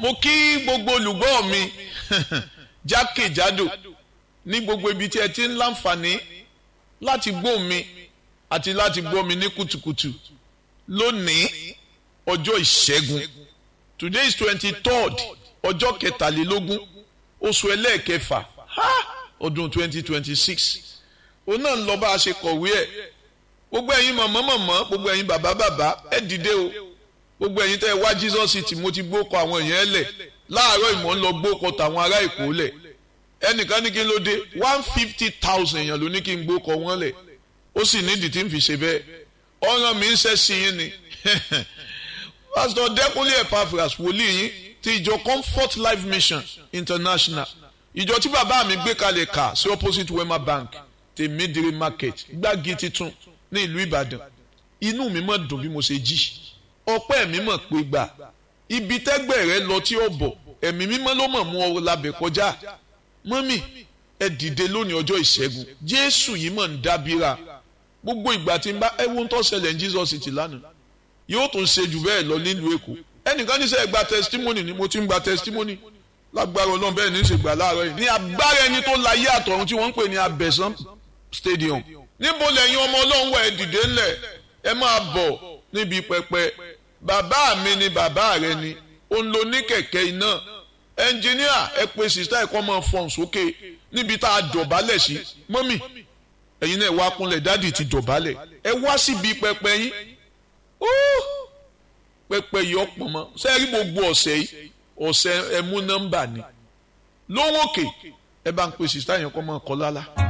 mo kí gbogbo olùgbọ́ mi jákèjádò ní gbogbo ibi tí ẹ ti ń láǹfààní láti gbọ́ mi àti láti gbọ́ mi ní kùtùkùtù lónìí ọjọ́ ìṣẹ́gun today is twenty third ọjọ́ kẹtàlélógún oṣù ẹlẹ́ẹ̀kẹfà ọdún twenty twenty six òun náà ń lọ bá a ṣe kọ̀wé ẹ̀ gbogbo ẹ̀yin mọ̀mọ́ mọ̀mọ́ gbogbo ẹ̀yin bàbá bàbá ẹ dìde o gbogbo ẹ̀yin tẹ́ ẹ wá Jesus city mo ti gbókọ àwọn èèyàn ẹ lẹ̀ láàárọ̀ ìmọ̀ ń lọ gbókọ tàwọn ará èkó lẹ̀ ẹnìkan ní kí n ló dé one fifty thousand èèyàn ló ní kí n gbókọ wọn lẹ̀ ó sì nídìí tí n fi ṣe bẹ́ẹ̀ ọ̀ràn mi ń ṣẹ́ sí yín ni pásítọ̀ dẹ́kunlé epaphras wòlíì yín ti ìjọ comfort life mission international ìjọ tí bàbá mi gbé kalẹ̀ kà sí opposite wema bank tèmídìrí market gbági titun ní ìlú ìbàdàn inú mi mọ̀ dùn bí mo ṣe jí ọpẹ́ mi mọ̀ pé gbà ibi tẹ́gbẹ́ rẹ lọ tí ó bọ̀ ẹ̀mí mímọ́ ló mọ̀ mú ọ labẹ̀ kọjá mọ́mì ẹ dìde lónìí ọjọ́ ìṣẹ́gun jésù yìí mọ̀ ń dábìrà gbogbo ìgbà tí n bá ẹ wo ń tọ́ ṣẹlẹ̀ ní jesus ti lánàá yóò tún ṣe jù bẹ́ẹ̀ lọ nílùú èkó ẹnìkan ní sẹ́ gba testimony ni mo ti ń gba testimony lágbára ọlọ́run bẹ́ẹ̀ ní í ṣe gbà láàárọ̀ yìí ní agbára ẹni tó láyé àtọ̀run tí wọ́n ń pè ní abẹ́sán stadium níbo lẹ́yìn ọmọ ọlọ́run wà ẹ dìde ńlẹ̀ ẹ máa bọ̀ níbi pẹpẹ bàbá mi ni bàbá rẹ ni òun ló ní kẹ̀kẹ́ iná ẹnjìníà ẹ pe sista ẹ̀kọ́ máa fọ̀n sókè níbi tá a dọ̀bálẹ̀ sí mọ́mì ẹ̀yin náà wá kúnlẹ̀ dádì ti dọ̀bálẹ̀ ẹ wá síbi pẹpẹ yín pẹpẹ yìí ọ̀pọ̀ mọ́ sẹ́ẹ̀rí gbogbo ọ̀sẹ̀ yìí ọ̀sẹ̀ ẹ mú nọ́mbà ni lówó òkè ẹ bá ń pe sista yẹn kọ́ máa kọ́ lálá.